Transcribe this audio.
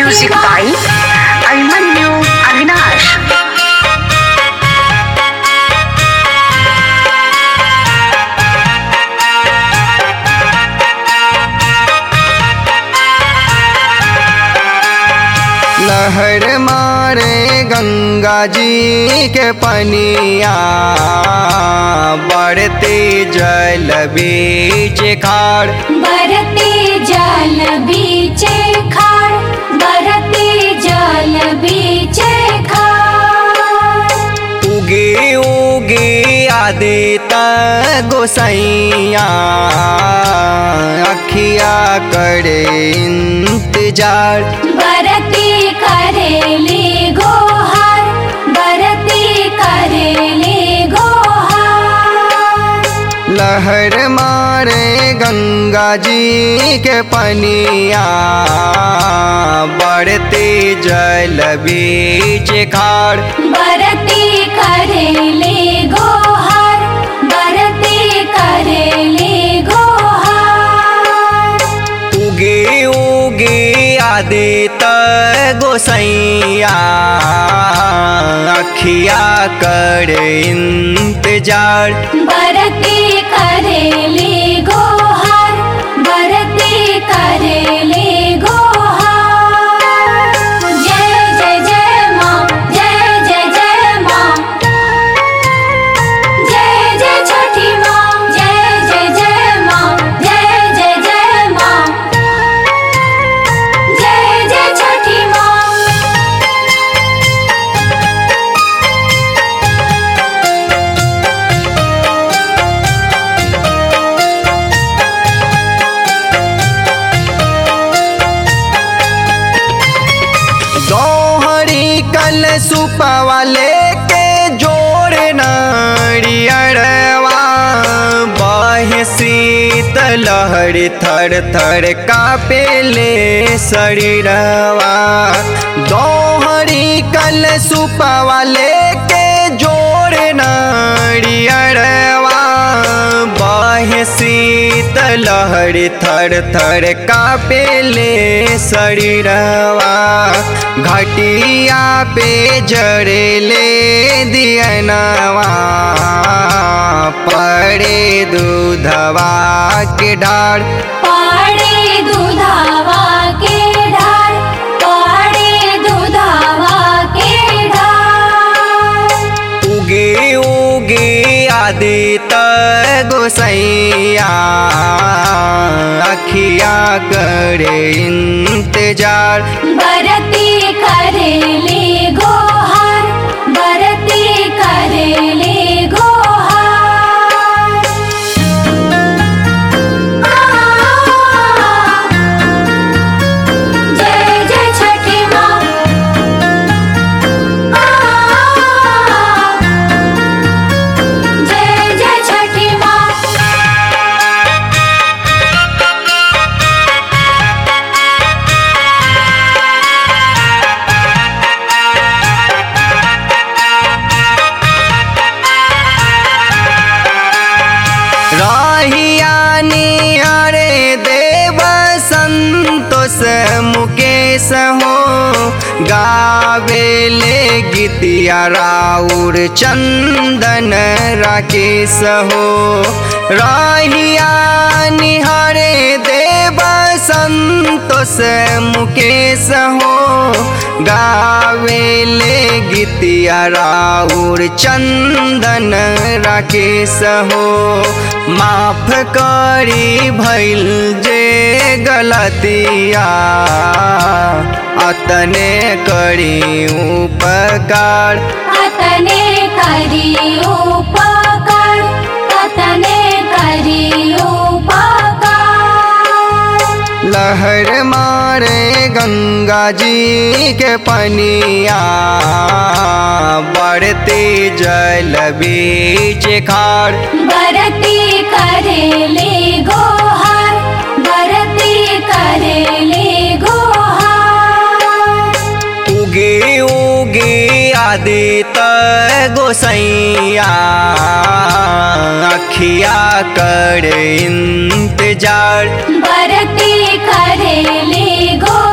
Music by Abimanyu Avinash. लहर मारे गंगा जी के पनिया बढ़ते जल बीच खाड़ बरते जल बीचे खाड़ बरते जल बीचे खाड़ उगे उगे आदित गोसैया अखिया करे इंतजार बरते करेले गोहार बरते करेले गोहार लहर मारे गंगा जी के पनिया बढ़ते जल बीच खाड़ बरते करेले गोहार बरते करेले गोहार उगे उगे आदित गोसैया अखिया कर इंतजार बरते करेले गोहार बरते करेले गोहार जय जय जय माँ जय जय जय माँ जय जय छठी माँ जय जय जय माँ जय जय जय माँ जय जय छठी माँ दोहरी कल सुपवा लेके जोड़ नारियरवा बहे शीत लहर थर थर कापेले शरीरवा दोहरी कल सुपवा लेके जोड़ नारियरवा बहे शीत लहर थर थर कापेले शरीरवा घटिया पे जड़ेले दियनवा पड़े दूधवा के डार पाड़े दुधावा के ढार पाड़े दुधावा के ढार उगे उगे आदित गोसैया अखिया करे इंतजार बरते करेले गोहार बरते करेले गोहार जय जय छठी माँ जय जय छठी माँ राहियानी अरे देव संतोष मुकेश हो गावेले गीतिया राउर चंदन राकेश हो राहियानी हरे देव संतोष मुकेश हो गावेले गीतिया राउर चंदन राकेश हो माफ करी भइल जे गलतिया अतने करी उपकार अतने करी उपकार अतने करी उपकार लहर मारे गंगा जी के पनिया बढ़ते जल बीच खाड़ बरते करेले गोहार बरते करेले गोहार उगे उगे आदित गोसैया अखिया कर इंतजार बरते करेले गो